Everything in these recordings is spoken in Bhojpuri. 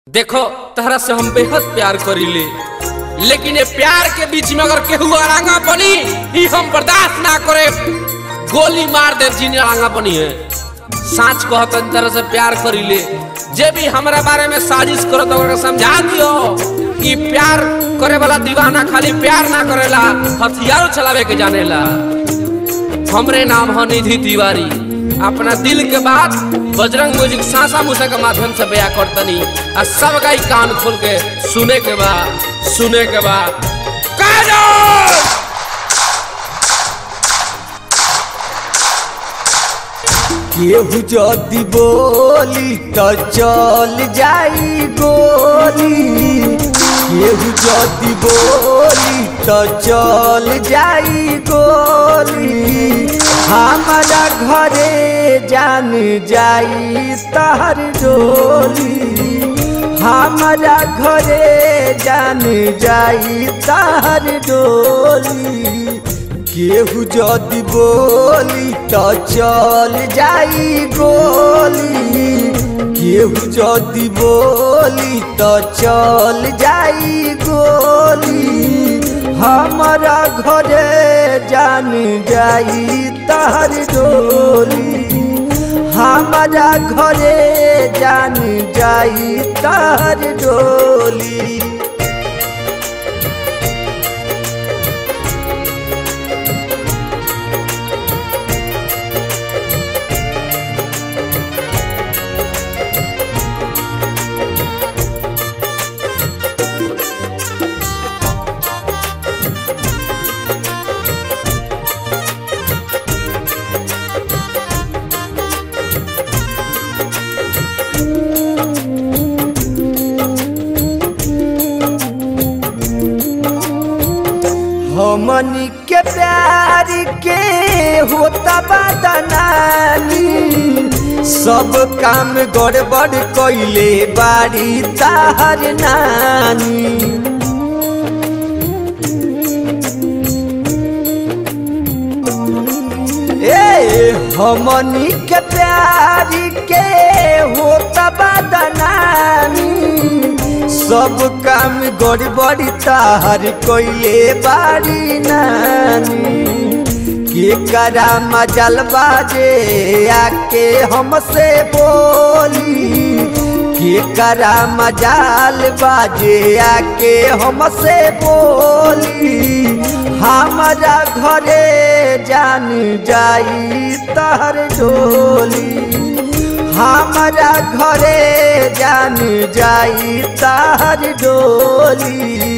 देखो तहरा से हम बेहद प्यार करीले लेकिन ये प्यार के बीच में अगर केहू अड़ांगा बनी ही हम बर्दाश्त ना करे गोली मार दे जिन्हें अड़ांगा बनी है साच कहत तरह से प्यार करीले जे भी हमरा बारे में साजिश करो तो ओकरा समझा दियो कि प्यार करे वाला दीवाना खाली प्यार ना करेला हथियारों चलावे के जानेला हमरे नाम है निधि तिवारी अपना दिल के बात बजरंग म्यूजिक सासा मूसा के माध्यम से बया करतनी आ सब का कान खोल के सुने के बाद सुने के बाद काजल केहू जदि बोली त चल जाई गोली केहू जदि बोली त चल जाई गोली हमारा घरे जान जाई तहर डोली हमारा घरे जान जाई तहर डोली केहू जदि बोली त चल जाई गोली केहू जदि बोली त चल जाई गोली हमारा घरे जान जाई तहर डोली हमारा घरे जान जाई तहर डोली हमनी के प्यार के होता बदनामी सब काम गड़बड़ कैले बारी ताहर नानी ए हमनी के प्यार के होता बदनामी सब काम गड़बड़ी ताहर कोइले बारी नानी के करा मजल बाजे आके हमसे बोली के करा मजाल बाजे आके हमसे बोली हमारा घरे जान जाई तहर डोली हमारा घरे जान जाई तार डोली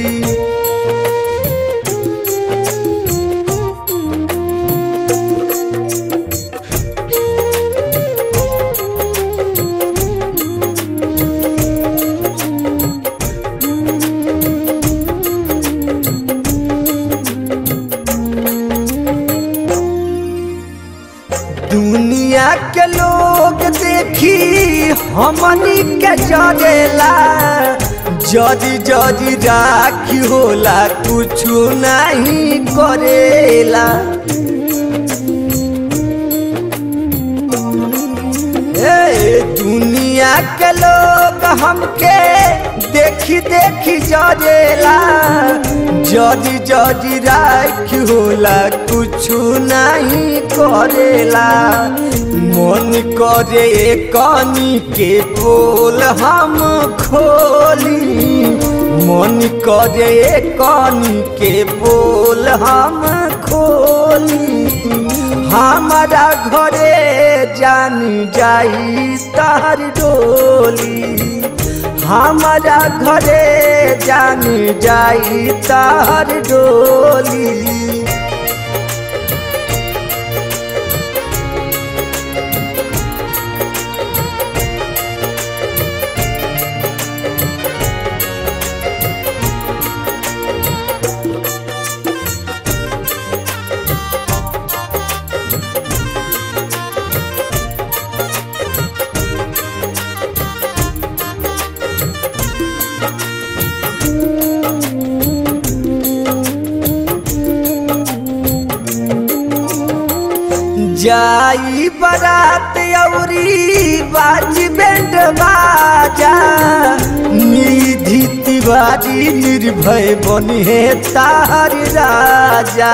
दुनिया के लोग देखी हमनी के जरेला जदि जदि राखी होला कुछ नहीं करेला ए दुनिया के लोग हमके देखी देखी जरेला जदि जदि राखी होला कुछ नहीं करेला मन करे कनी के पोल हम खोली मन करे कनी के पोल हम खोली हमारा घरे जान जाई तार डोली हमारा घरे जान जाई तार डोली जाई बारात औरी बाज बैंड बाजा तिवारी निर्भय बने तार राजा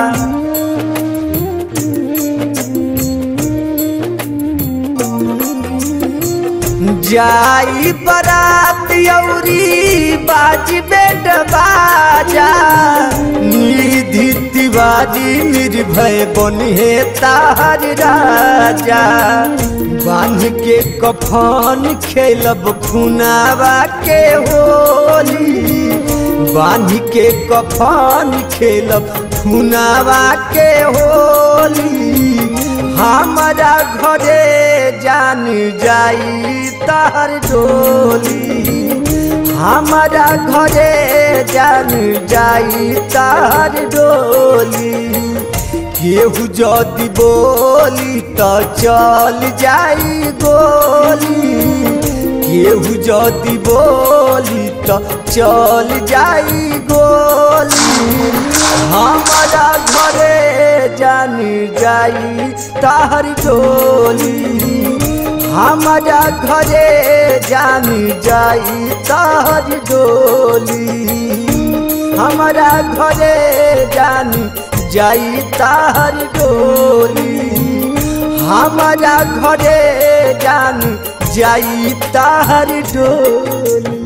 जाई बरात औरी बाजी बेट बाजा निधि तिवारी निर्भय बने तार राजा बांध के कफन खेलब खुनावा के होली बांध के कफन खेलब खुनावा के होली हमारा घरे जान जाई तार डोली हमारा घरे जान जाई तार डोली केहू जदि बोली तो चल जाई गोली केहू जदि बोली तो चल जाई गोली हमारा घरे जान जाई तार डोली हमारा घरे जान जाई तार डोली हमारा घरे जान जाई तार डोली हमारा घरे जान जाई तार डोली